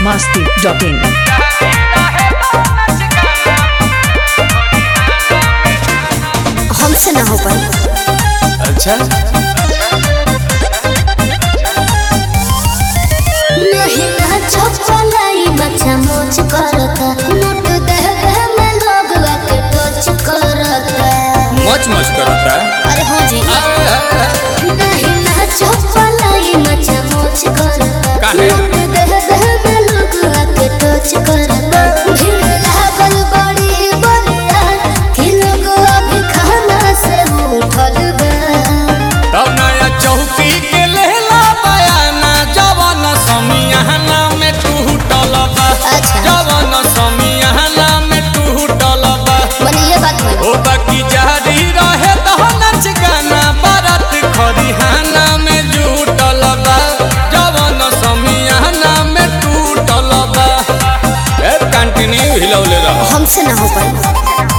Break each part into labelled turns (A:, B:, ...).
A: masti.in.
B: हमसे ना हो पाई
C: अच्छा
B: नहीं ना चपलाई बच्चा मोच करता नोट दे दे में लोग आके टच करता
C: मच मच करता
B: अरे हो जी नहीं ना चपलाई बच्चा मोच करता
C: काहे?
B: नोट दे दे में लोग आके टच करता भीड़ लागल बड़ी बलिया कि लोग अभी खाना से उठल बा
C: तब नया चौकी के लेला बयाना जवन समियाना में टूटल बा
B: अच्छा।
C: जवन समियाना में टूटल बा
B: मने ये बात है
C: ओ बाकी जारी रहे तो नच गाना बारात खरिहाना में जुटल बा जवन समियाना में टूटल बा ए कंटिन्यू हिलौले रह
B: हमसे ना हो पाई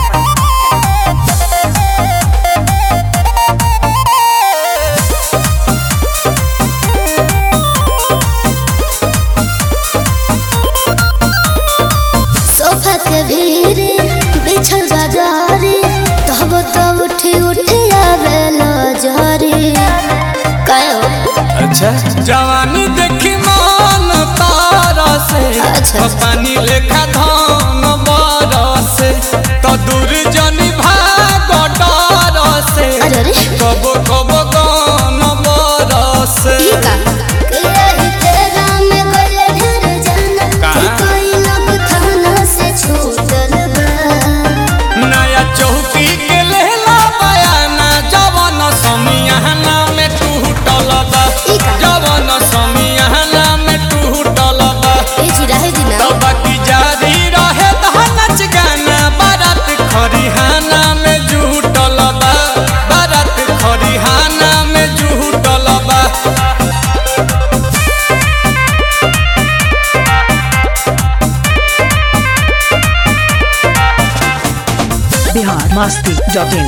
B: सोफा के भीड़ बिछल बाजारी तब तो उठी उठी आवे लजारी कायो
C: अच्छा जवानी देखी मन तारा से
B: अच्छा।
C: पानी लेखा धान बरसे तो दूर जनी भाग डर से
B: अरे अरे
C: कब कब गान बरसे
B: ई का के यही तेरा में गले ढेर जाना
C: का?
B: कि कोई लोग थाना से छूटल बा
C: नया चौकी के लेला बयाना जवन समियाना में टूटल बा
B: ई का?
C: जवन समियाना में टूटल बा
B: ए जी रहे जी ना
C: तो बाकी जारी रहे तो नच गाना बारात खरिहाना में जुटल बा बारात खरिहाना में जुटल बा
A: Bihar masti.in.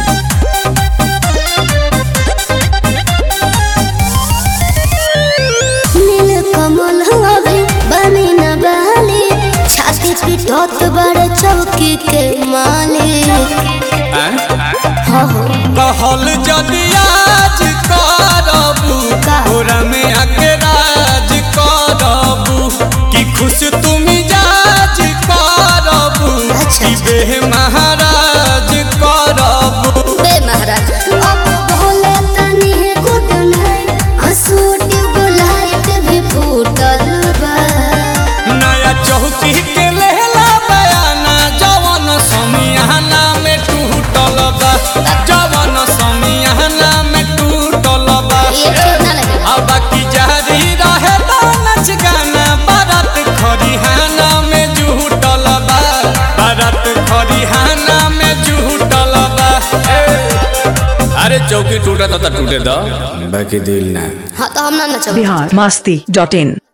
B: नील कमल हवे बनी न बाली छाती पिटत बड़े चौकी के मालिक हो हो
C: कहल जदि आज करबू
B: का?
C: तोरा में आके राज करबू कि खुश तुम जाज करबू
B: अच्छा।
C: कि बेह महाराज करबू
B: बे महाराज अब भोले तनी है गुड नाइट हंसू ट्यूबलाइट भी फूटल बा
C: नया चौकी के लेला बयाना जवन समियाना में टूटल बा जवन समियाना में टूटल बा
B: ये ठीक ना लगे
C: अब बाकी जारी रहे तो नच गाना बारात खरिहाना में जुटल बा बारात खरिहाना में जुटल बा ए, अरे चौकी टूटा तो टूटे दो बाकी दिल ना
B: हाँ तो हम ना नचब
A: Bihar masti.in.